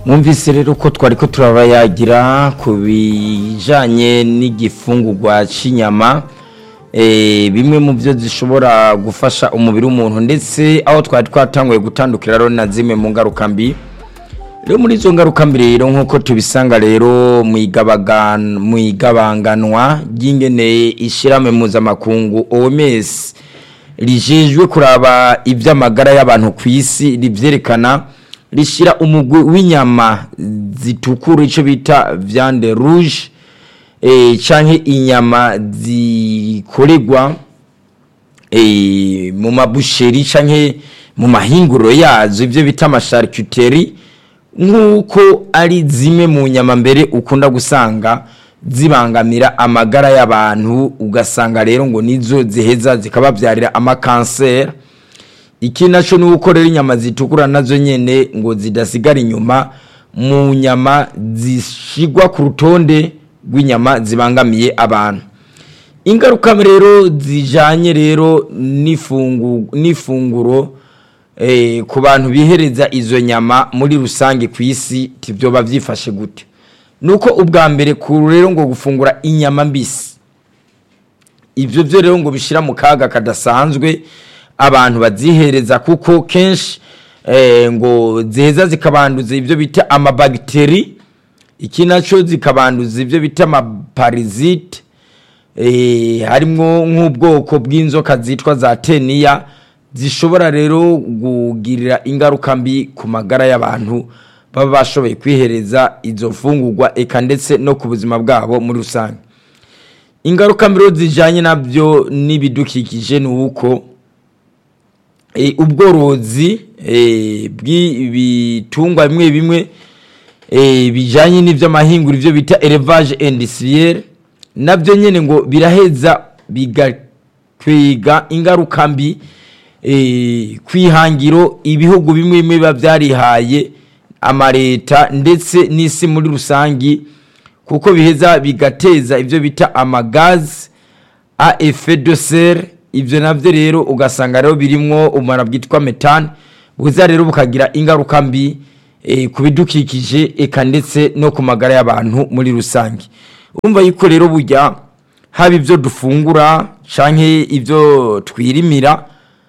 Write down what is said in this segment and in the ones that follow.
mwumvise rero ko twari ko turabayagira ku bijyanye n'igifungurwa cy'inyama bimwe mu byo zishobora gufasha umubiri w'umuntu ndetse aho twari twatanguye gutandukira rero na zimwe mu ngaruka mbi rero muri izo ngaruka mbi rero nk'uko tubisanga rero mu igabanganwa ry'ingene ishyirahamwe mpuzamakungu oms rijejwe kuraba iby'amagara y'abantu ku isi ribyerekana rishyira umugwi w'inyama zitukura icyo bita viande rouge cyangwa inyama zikorerwa mu mabusheri cyangwa mu mahinguriro yazo ibyo bita amasharikuteri nk'uko ari zimwe mu nyama mbere ukunda gusanga zibangamira amagara y'abantu ugasanga rero ngo nizo ziheza zikababyarira amakanseri iki nacyo ni uko rero inyama zitukura nazo nyine ngo zidasigara inyuma mu nyama zishyirwa ku rutonde rw'inyama zibangamiye abantu ingaruka rero zijyanye rero n'ifunguro ku bantu bihereza izo nyama muri rusange ku isi byoba byifashe gute ni uko ubwa mbere ku rero ngo gufungura inyama mbisi ibyo byo rero ngo bishyira mu kaga kadasanzwe abantu bazihereza kuko kenshi ngo ziheza zikabanduza ibyo bita amabagiteri iki nacyo zikabanduza ibyo bita amaparizite harimo nk'ubwoko bw'inzoka zitwa za teniya zishobora rero kugirira ingaruka mbi ku magara y'abantu baba bashoboye kwihereza izo mfungurwa eka ndetse no ku buzima bwabo muri rusange ingaruka mbi zijyanye nabyo n'ibidukikije ni uko ubworozi bw'ibitungwa bimwe bimwe bijyanye n'iby'amahingura ibyo bita elevage indisiriyeri nabyo nyine ngo biraheza bigatwiga ingaruka mbi ku ihangiro ibihugu bimwe bimwe biba byarihaye amaleta ndetse n'isi muri rusange kuko biheza bigateza ibyo bita amagazi a efe de sere ibyo nabyo rero ugasanga rero birimo umumaro bwitwa metane buza rero bukagira ingaruka mbi ku bidukikije eka ndetse no ku magara y'abantu muri rusange urumva yuko rero bujya haba ibyo dufungura cyangwa ibyo twirimira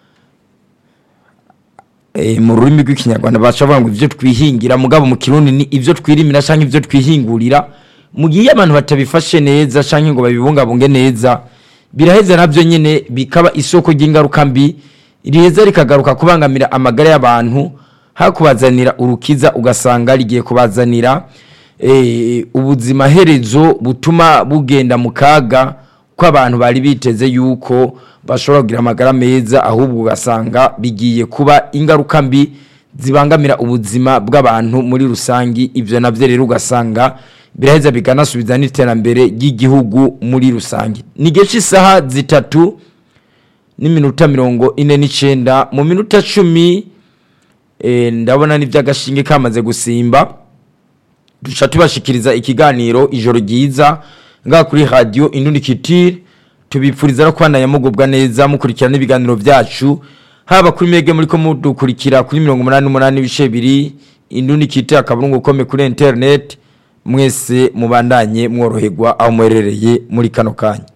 mu rurimi rw'ikinyarwanda bashobora ngo ibyo twihingira mugabo mu kirundi ni ibyo twirimira cyangwa ibyo twihingurira mu gihe abantu batabifashe neza cyangwa ngo babibungabunge neza biraheza nabyo nyine bikaba isoko ry'ingaruka mbi riheza rikagaruka kubangamira amagara y'abantu hakubazanira urukiza ugasanga rigiye kubazanira ubuzima herezo butuma bugenda mu kaga ko abantu bari biteze yuko bashobora kugira amagara meza ahubwo ugasanga bigiye kuba ingaruka mbi zibangamira ubuzima bw'abantu muri rusange ibyo nabyo rero ugasanga biraheza bikanasubiza n'iterambere ry'igihugu muri rusange ni igihe cy'isaha zitatu n'iminota mirongo ine n'icyenda mu minota cumi ndabona n'iby'agashinge kamaze gusimba duca tubashikiriza ikiganiro ijoro ryiza ngaha kuri radiyo indundikitire tubipfuriza no kubandanya mugubwa neza mukurikirana ibiganiro byacu haba kuri mege muri ko mudukurikira kuri mirongo umunani n'umunani ibice bibiri indundikitire akaburungu ukome kuri interineti mwese mubandanye mworoherwa aho muherereye muri kano kanya